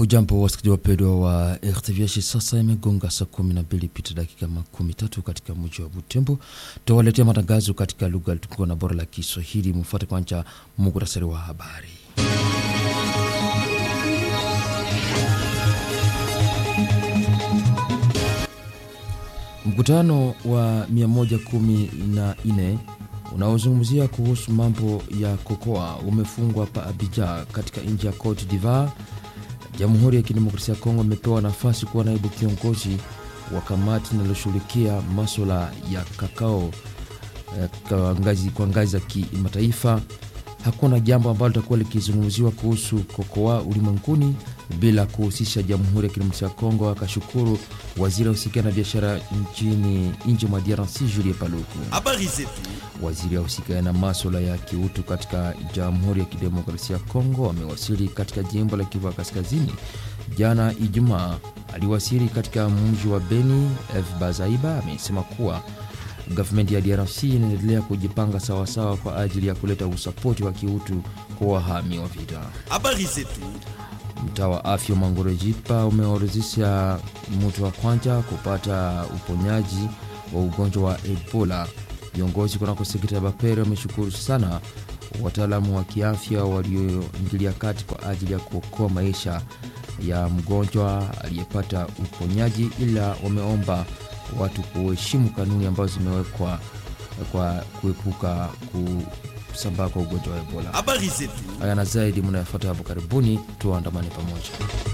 Hujambo wasikilizaji wapendwa wa RTVH, sasa imegonga saa kumi na mbili pita dakika makumi tatu katika mji wa Butembo. Tutawaletea matangazo katika lugha tukuka na bora la Kiswahili. Mfuate kwanza muhtasari wa habari. Mkutano wa 114 unaozungumzia kuhusu mambo ya kokoa umefungwa pa Abidjan katika nchi ya Cote d'Ivoire. Jamhuri ya Kidemokrasia ya Kongo imepewa nafasi kuwa naibu kiongozi wa kamati linaloshughulikia maswala ya kakao kwa ngazi, kwa ngazi za kimataifa. Hakuna jambo ambalo litakuwa likizungumziwa kuhusu kokoa ulimwenguni bila kuhusisha Jamhuri ya Kidemokrasia ya Kongo, akashukuru waziri ahusika na biashara nchini nje mwa DRC Julie Paluku. Habari zetu. Waziri ahusika na maswala ya kiutu katika Jamhuri ya Kidemokrasia ya Kongo amewasili katika jimbo la Kivu Kaskazini jana Ijumaa. Aliwasili katika mji wa Beni. F Bazaiba amesema kuwa gavumenti ya DRC inaendelea kujipanga sawasawa kwa ajili ya kuleta usapoti wa kiutu kwa wahami wa vita. Habari zetu. Mtaa wa afya Mangorojipa umeorodhesha mtu wa kwanza kupata uponyaji wa ugonjwa wa Ebola. Viongozi kunako sekta ya Bapere wameshukuru sana wataalamu wa kiafya walioingilia kati kwa ajili ya kuokoa maisha ya mgonjwa aliyepata uponyaji, ila wameomba watu kuheshimu kanuni ambazo zimewekwa kwa kuepuka kusambaa kwa ugonjwa wa Ebola. Habari zetu. Haya na zaidi mnayofuata hapo karibuni, tuandamane pamoja.